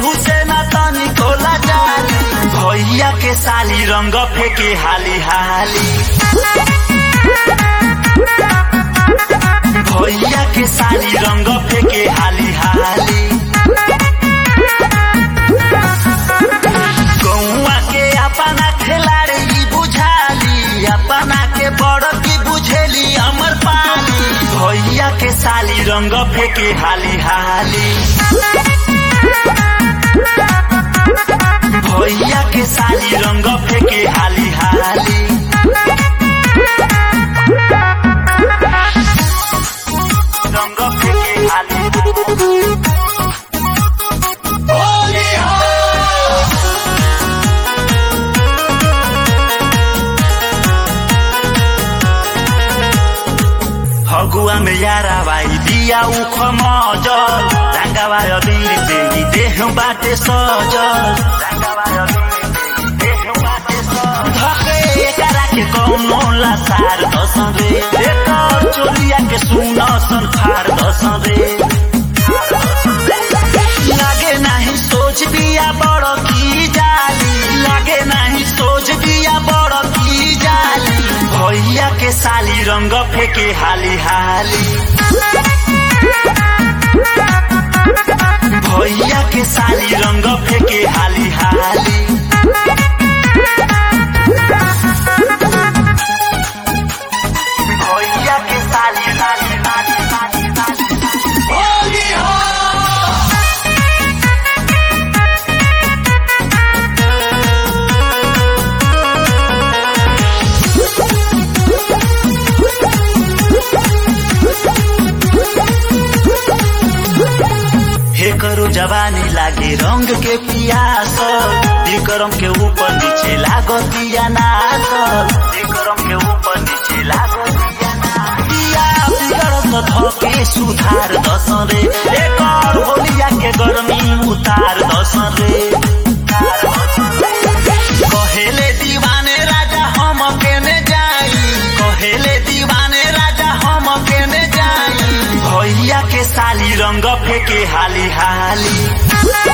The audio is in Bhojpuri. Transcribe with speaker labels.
Speaker 1: केहू से ना तनी कोला जाली भैया के साली रंग फेंके हाली हाली भैया के साली रंग फेंके हाली हाली गौआ के अपना खिलाड़ी बुझाली अपना के बड़ की बुझेली अमर पाली भैया के साली रंग फेंके हाली हाली भैया के साली रंग फेंके हाली हाली रंग फेंके हाली फगुआ में यारा भाई दिया उख मजल रंगावा अबीर से ही देह बाटे सजल रंगावा अबीर से ही देह बाटे सजल धके एकरा के कौनो लासार दसन रे एकर चोलिया के सुन सन फार दसन रे लागे नाही सोच बिया बड़ की जाली लागे नाही सोच बिया बड़ की जाली भैया के साली रंग फेंके हाली हाली भैया के साली रंग फेंके हाली हाली भैया के साली साली साली साली साली हे करो जवानी लागे रंग के पियास विक्रम के ऊपर नीचे लागो दिया नास विक्रम के ऊपर नीचे लागो दिया नास। दिया बिगड़त धके सुधार दस रे एकर होलिया के गर्मी उतार दस रे कहेले दीवाने राजा हम केने जाई कहेले दीवाने राजा हम केने जाई भैया के साली रंग फेंके हाली हाली